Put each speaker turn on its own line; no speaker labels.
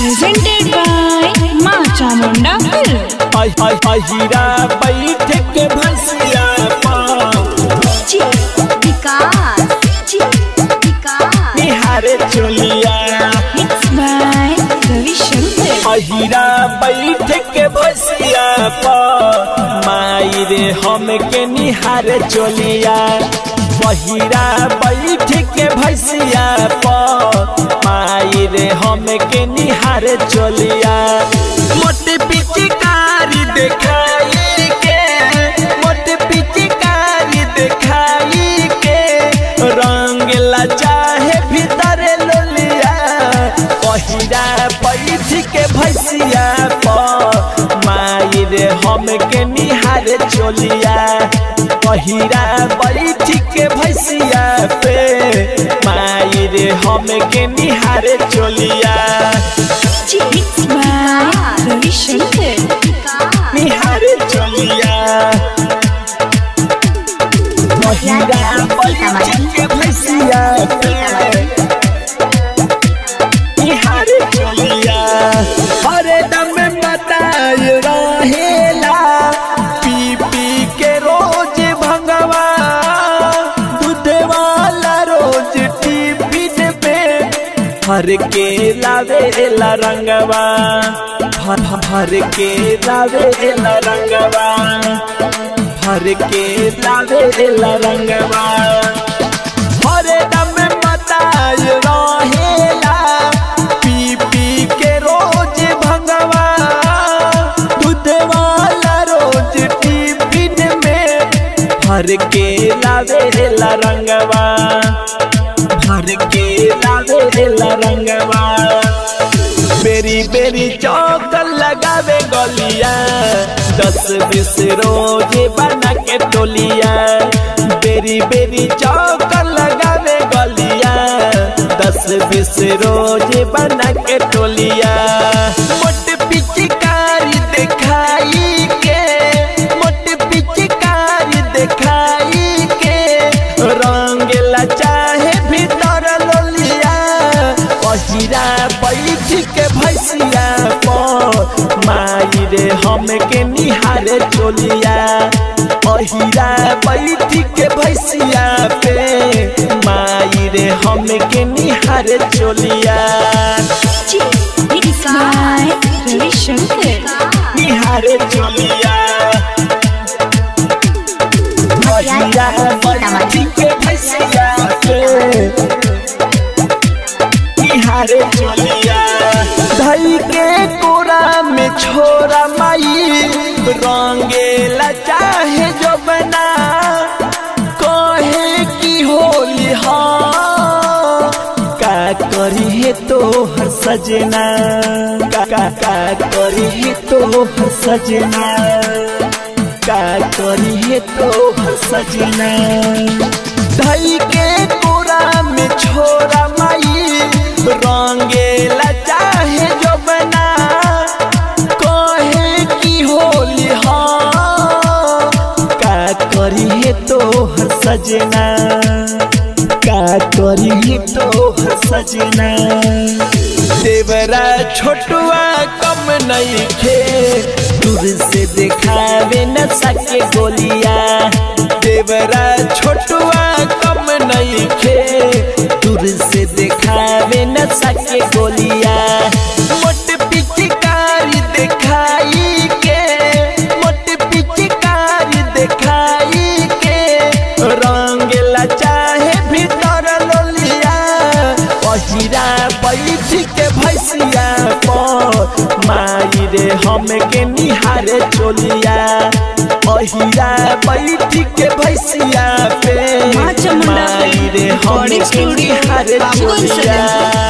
presented by Ma Chamunda Film.
अहिरा बैठ के भैंसिया निहारे चोलिया
Mixed by Ravi Shankar.
अहिरा बैठ के भैंसिया माई रे हम के निहारे चोलिया बहिरा बैठ के भैंसिया माई रे हम के निहारे चोलिया मोटे पिचकारी देखाई के मोटे पिचकारी देखाई के रंग ला चाहे भीतर लोलिया पहिरा बैठ के भैसिया पर माई रे हम के निहारे चोलिया पहिरा बैठ के भैसिया पे माई रे हम के निहारे चोलिया
Mixed by Ravi Shankar.
निहारे चोलिया पहिरा बैठ के भैसिया पे निहारे चोलिया हरे दम बताए रहेला पी पी के रोज भंगवा दूध वाला रोज टिफिन पे भर के लावेला रंगवा भर भर के लावेला रंगवा भर के लावेला रंगवा हरे दम बताए रहेला पी पी के रोज भंगवा दूध वाला रोज टिफिन में भर के लावेला रंगवा भर के लावेला रंगवा बेरी बेरी चौक लगावे गलिया दस बीस रोज बना के टोलिया बेरी बेरी चौक लगावे गलिया दस बीस रोज बना के टोलिया मोट पिचकारी दिखाई के मोट पिचकारी दिखाई के रंग ला चाहे भीतर लोलिया पहिरा बैठ के भैसिया पर माई रे हम के निहारे चोलिया पहिरा बैठ के भैसिया पे माई रे हम के निहारे चोलिया
Mixed by Ravi Shankar.
निहारे चोलिया पहिरा बैठ के भैसिया पे निहारे चोलिया धई के कोरा में छोरा माई रंगेला चाहे जो बना कहे की होली हाँ का करी है तो हर सजना का का का करी है तो हर सजना का करी है तो हर सजना धई के कोरा में छोरा माई रंगेला चाहे जो बना कहे की होली हाँ का करी है तो हर सजना का करी है तो हर सजना देवरा छोटुआ कम नहीं खे दूर से दिखावे न सके गोलिया देवरा छोटुआ कम नहीं खे दूर से दिखावे न सके गोलिया मोट पिचकारी दिखाई के मोट पिचकारी दिखाई के रंग ला चाहे भीतर लोलिया पहिरा बैठ के भैसिया पर माई रे हम के निहारे चोलिया पहिरा बैठ के भैसिया पे
माँ चामुंडा
माई रे हम
recording
के
studio,
निहारे
बाबूगंज
चोलिया